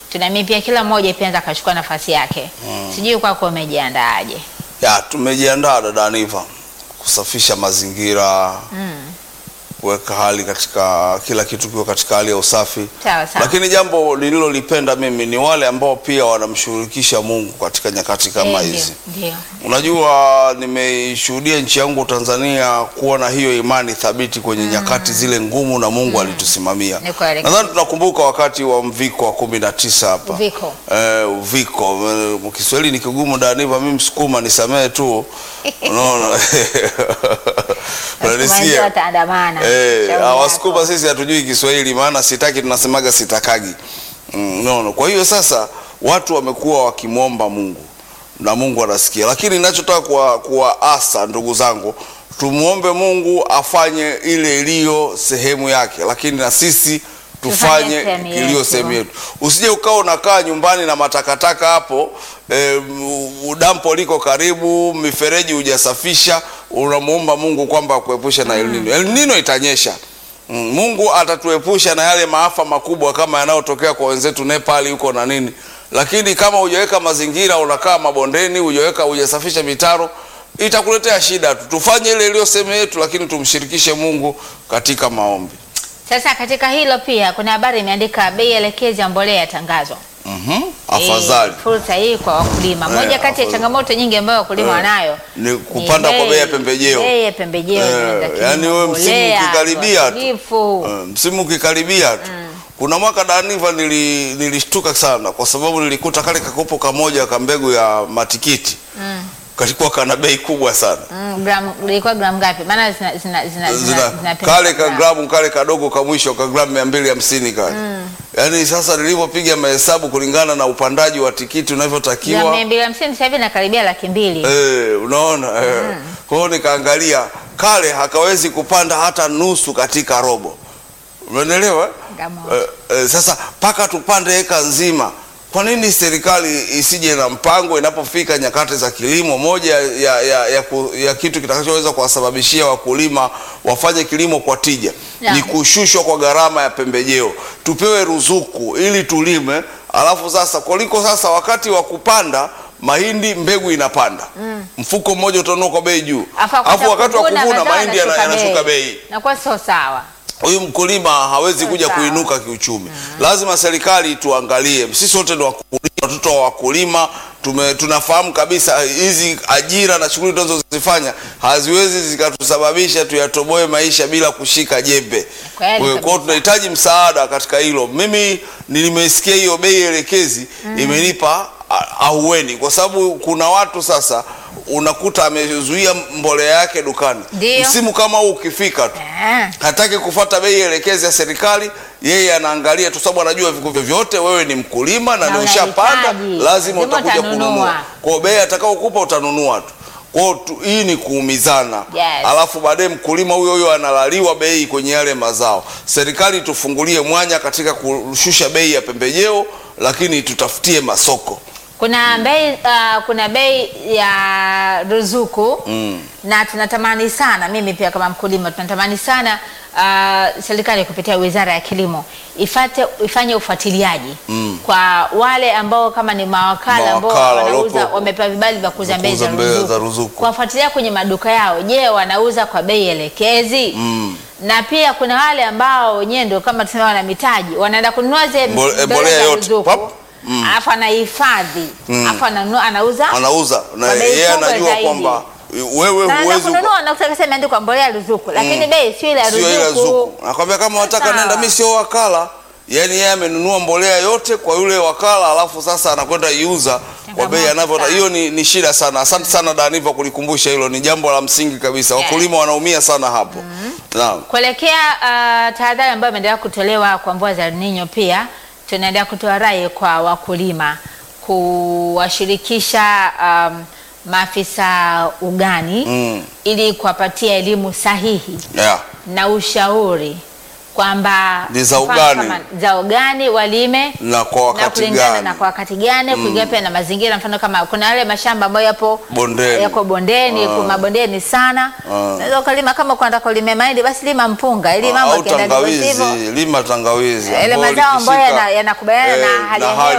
tunaamini pia kila mmoja pia anaweza akachukua nafasi yake. Sijui kwako umejiandaaje? Ya, tumejiandaa dada Aniva kusafisha mazingira kuweka hali katika kila kitu kiwe katika hali ya usafi, Sawa sawa. lakini jambo nililolipenda mimi ni wale ambao pia wanamshirikisha Mungu katika nyakati kama Eh, hizi. Ndio. ndio. Unajua, nimeishuhudia nchi yangu Tanzania kuwa na hiyo imani thabiti kwenye nyakati zile ngumu, na Mungu alitusimamia. Ni kweli. Nadhani tunakumbuka wakati wa mviko wa kumi na tisa hapa Uviko. eh, uviko Eh, Kiswahili ni kigumu Daniva, mimi Msukuma nisamehe tu, unaona Wasukuma unanisikia wataandamana. Eh, Shauri ah, yako. Wasukuma sisi hatujui Kiswahili, maana sitaki tunasemaga sitakagi. Mm, no, no. Kwa hiyo sasa watu wamekuwa wakimwomba Mungu na Mungu anasikia, lakini ninachotaka kuwa kuwaasa ndugu zangu, tumwombe Mungu afanye ile iliyo sehemu yake, lakini na sisi Tufanye tufanye sehemu iliyo yetu. sehemu yetu. Usije ukawa unakaa nyumbani na matakataka hapo e, dampo liko karibu, mifereji hujasafisha, unamuomba Mungu kwamba akuepushe na El Nino. El Nino itanyesha. Mm, Mungu atatuepusha na yale maafa makubwa kama yanayotokea kwa wenzetu Nepal huko na nini, lakini kama hujaweka mazingira, unakaa mabondeni, hujaweka hujasafisha mitaro, itakuletea shida tu. Tufanye ile iliyo sehemu yetu, lakini tumshirikishe Mungu katika maombi. Sasa katika hilo pia kuna habari imeandika bei elekezi ya mbolea yatangazwa. Mhm. Afadhali. Eh, fursa hii kwa wakulima. Eh, Moja kati ya afadhali. changamoto nyingi ambayo wakulima Eh, wanayo ni kupanda kwa bei ya pembejeo. Bei ya pembejeo Eh, inaenda kilimo, yaani wewe msimu mbolea, ukikaribia tu. viuatilifu. Eh, msimu ukikaribia tu kuna mwaka Daniva nili, nilishtuka sana kwa sababu nilikuta kale kakopo kamoja ka mbegu ya matikiti kalikuwa kana bei kubwa sana Mm, gram ilikuwa gram ngapi? Maana zina zina zina, zina, Zina, zinapimwa kale ka gram. gramu kale kadogo ka mwisho ka gramu mia mbili hamsini kale yaani sasa nilivyopiga mahesabu kulingana na upandaji wa tikiti Gram unavyotakiwa mia mbili hamsini sasa hivi nakaribia laki mbili. Eh, unaona eh. Kwa hiyo nikaangalia kale hakawezi kupanda hata nusu katika robo, umeelewa? Ngamo. Eh, eh, sasa mpaka tupande eka nzima. Kwa nini serikali isije na mpango inapofika nyakati za kilimo? Moja ya, ya, ya, ku, ya kitu kitakachoweza kuwasababishia wakulima wafanye kilimo kwa tija Ya. ni kushushwa kwa gharama ya pembejeo, tupewe ruzuku ili tulime, alafu sasa kuliko sasa wakati wa kupanda mahindi mbegu inapanda mfuko mmoja utanunua kwa bei juu, Afu alafu wakati wa kuvuna mazao mahindi yana- yanashuka yanashuka bei Nakuwa sio sawa. huyu mkulima hawezi Sawa. kuja kuinuka kiuchumi. Lazima serikali tuangalie, sisi wote ni wakulima, watoto wa wakulima. Tume, tunafahamu kabisa hizi ajira na shughuli tunazozifanya haziwezi zikatusababisha tuyatoboe maisha bila kushika jembe. Kweli Kwa hiyo kabisa. tunahitaji msaada katika hilo. Mimi nilimesikia hiyo bei elekezi imenipa a- ahueni, kwa sababu kuna watu sasa unakuta amezuia mbolea yake dukani, Ndio. msimu kama huu ukifika tu Eh. hataki kufuata bei elekezi ya serikali, yeye anaangalia tu, sababu anajua viku vyovyote wewe ni mkulima na Na ndio ushapanda, unahitaji. lazima Lazima utakuja utanunua. kununua. Kwa hiyo bei atakaokupa utanunua tu. Kwa hiyo tu- hii ni kuumizana, Yes. alafu baadaye mkulima huyo huyo analaliwa bei kwenye yale mazao. Serikali tufungulie mwanya katika kushusha bei ya pembejeo, lakini tutafutie masoko. Kuna bei uh, kuna bei ya ruzuku na tunatamani sana, mimi pia kama mkulima tunatamani sana uh, serikali kupitia Wizara ya Kilimo ifate ifanye ufuatiliaji kwa wale ambao kama ni mawakala ambao Mawakala wanauza waliopo- wamepewa vibali vya kuuza vya bei za kuuza bei za ruzuku, ruzuku. kuwafuatilia kwenye maduka yao, je, wanauza kwa bei elekezi? Na pia kuna wale ambao wenyewe ndio kama tunasema wana mitaji, wanaenda kununua zile Mbole- mbegu mbolea za yote, ruzuku pap. alafu anahifadhi alafu ananunua anauza Anauza na Kwa bei yeye kubwa anajua zaidi. kwamba wewe na anaenda huwezi kununua na kutaka sema imeandikwa mbolea ya ruzuku lakini bei sio ile ya sio ile ruzuku. zuku. Nakwambia kama wataka Sawa. nenda, mimi sio wakala. Yaani yeye amenunua mbolea yote kwa yule wakala, alafu sasa anakwenda iuza kwa bei Changamoto anavyotaka. sana. Hiyo ni, ni shida sana. Asante sana Daniva kulikumbusha hilo, ni jambo la msingi kabisa. Yes. Wakulima wanaumia sana hapo. Naam. Kuelekea uh, tahadhari ambayo imeendelea kutolewa kwa mvua za El Nino, pia tunaendelea kutoa rai kwa wakulima kuwashirikisha um, maafisa ugani Mm. ili kuwapatia elimu sahihi Yeah. na ushauri kwamba Ni za mfano ugani. kama za ugani walime Na kwa na wakati kulingana gani? na kwa wakati gani kulingana pia na mazingira. Mfano kama kuna yale mashamba ambayo yapo Bondeni. yako bondeni, Ah. kwa mabondeni sana, Ah. unaweza ukalima kama kwenda kulima mahindi, basi lima mpunga ili mambo Au yakienda ndivyo tangawizi, sivyo, lima tangawizi. yale ambayo mazao ambayo likishika, yana- yanakubaliana eh, na hali ya na hewa